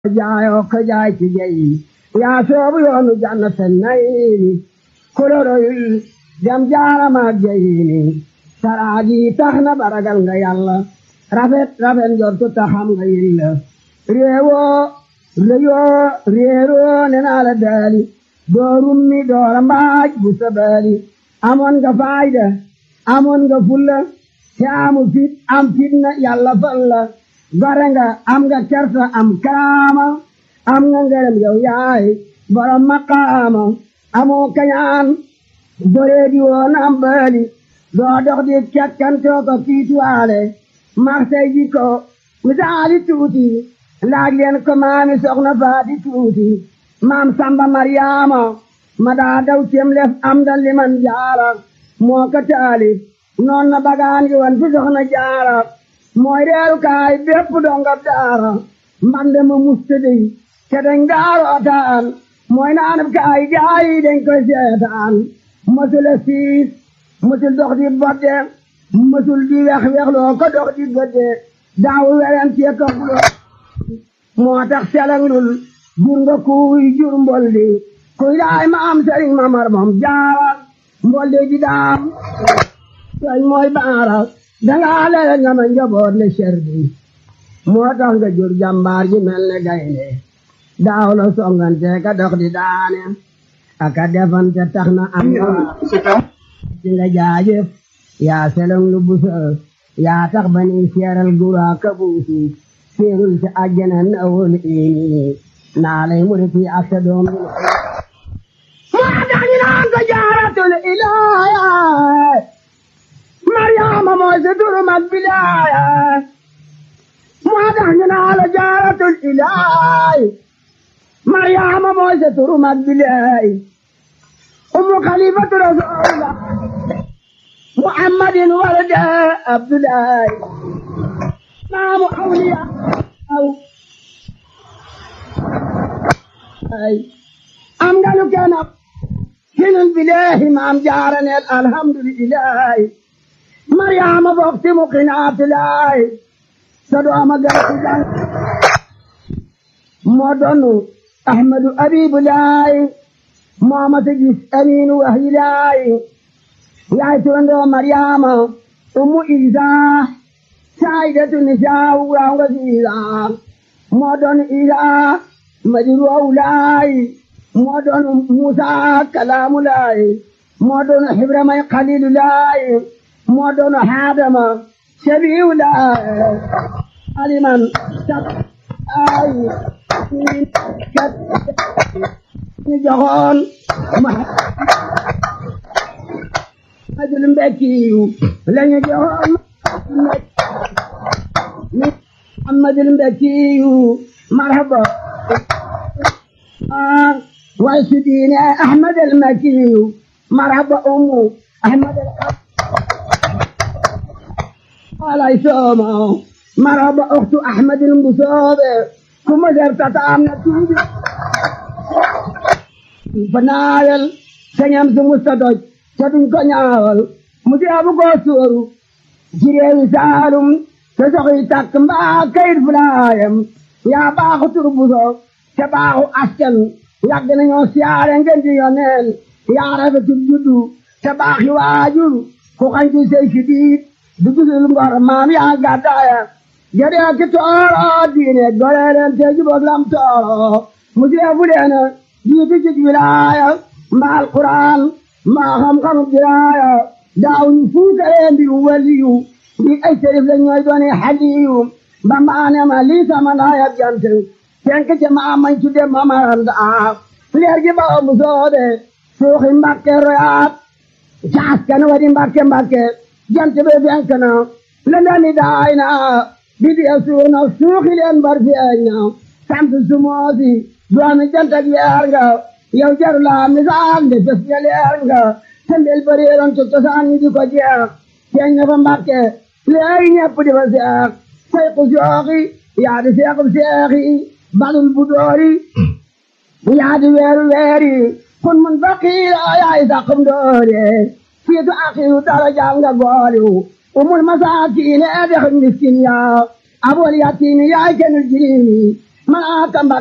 jaayoo ko jaay ci jeyi yaa soobu yoonu jannaten nayini koloroyul jam jaaramaak jeyini saraaji tax na baragal nga yàlla rafet rafet njortu taxam nga yilla réewoo réyoo réeroo nenaa la daali doo rummi doora mbaaj bu sabaali amoon nga faayda amoon nga fulla te amu fit am fitna yàlla falla gore nga am nga kersa am kaama am nga ngërëm yow yaay borom maqaama amoo kañaan boree di woon am baali doo dox di kekkantoo ko kiituwaale marsay ji ko misaali tuuti laaj leen ko maami soxna faati tuuti maam samba maryaama ma daa daw cem lef am da liman jaara moo ko taali noon na bagaan gi wan fi soxna jaara mooy reeru kaay bépp dongab daara mbande ma mustadi te dañ daarootaan mooy naanab kaay gaayi dañ koy seetaan mësula siis mësul dox di bodde mësul di wex wexloo ko dox di gëdde daawu weren cee ko xuloo moo tax selanglul jur nga kuuy jur mboldi kuy daay ma am sëriñ ma mar moom jaara mboldi ji daam soñ mooy baara dangaa lele nga ma njaboot le cer bi moo tax nga jur jàmbaar ji mel ne gaynde daaw la songante ka dox di daane aka defante tax na am ci nga jaajëf yaa selong lu busa yaa tax ba ni seeral gura ka buusi seerul ci àjjana na wol ini naa lay muriti ak sa doom bi moo tax ñu naan ko jaaratul ilaaya Mariama mooy sa turu mag bilaaya moo tax ñu naan la jaaratul ilaay Mariama mooy sa turu mag bilaay umu xalifatu rasulullah muhammadin walada abdullahi maamu awliya aw ay am nga lu kenn hinul bilahi maam jaaraneel alhamdulillahi Mariama bokti mu qinaatulaay sa dooma garti jàng moo doonu Ahmadu Abibulaay moo ma sa gis Aminu Wahilaay yaay turandoo Mariama ummu Isa saayidatu nisaa waaw nga si Isa moo doonu Isa madiru awlaay moo doonu Musa kalaamulaay moo doonu Ibrahima Xalilulaay moo doon Adama sabiulaay aliman sab ay kat ñu joxoon Muhammadul Mbekkiyu lañu joxoon Muhammadul Mbekkiyu marhaba way sudiine Ahmadul Mbekkiyu marhaba ummu Ahmadul alay sooma maraba oxtu ahmadin mbusoobe kuma sertata am na tuubi fa naawel sañam su musta doj te duñ ko ñaawal mu deebu ko sóoru ci réewi saalum te soxi takk mbaa kayit fulaayam yaa baaxu tur buso te baaxu askan yàgg nañoo siyaare ngeen di yoneen yaa rafetu juddu te baaxi waajur ku xañ ci sey si diit dugusul ngor maam yaa gàddaaya jëree ki tooro diine gore leen te jubóog lam tooro mu jeefu leen jiitu ci wilaaya mbaa alquran mbaa xam-xamu diraaya daaw ñu fuukaree mbiru waliyu ndi ay sërif la ñooy dooni xaliyu ba maane ma lii sama ndaaya jant tenk ci maa mañ tudde mamaranda leer gi ba mu soobe suuxi mbakke royaat caas kan wadi mbakke mbakke jant be fenk na lëndami daay na bidi a suuna suuxi leen bar feeñ na sant sumoosi doomi jant ak weer nga yow jaru laa misaal de fes nga leer nga tembel bareeroon ci cosaan ñi di ko jeex feeñ na fa mbàkke léegi ñepp di fa seex sayku sooxi yaa di seexub seexi balul bu doori yaa di weeru weeri kun mun faqiira yaay saqum doore siitu axiru darajaam nga gooliw umul masaakiine dex miskin yaa abol yatiimi yaay kenul jiriimi malaaka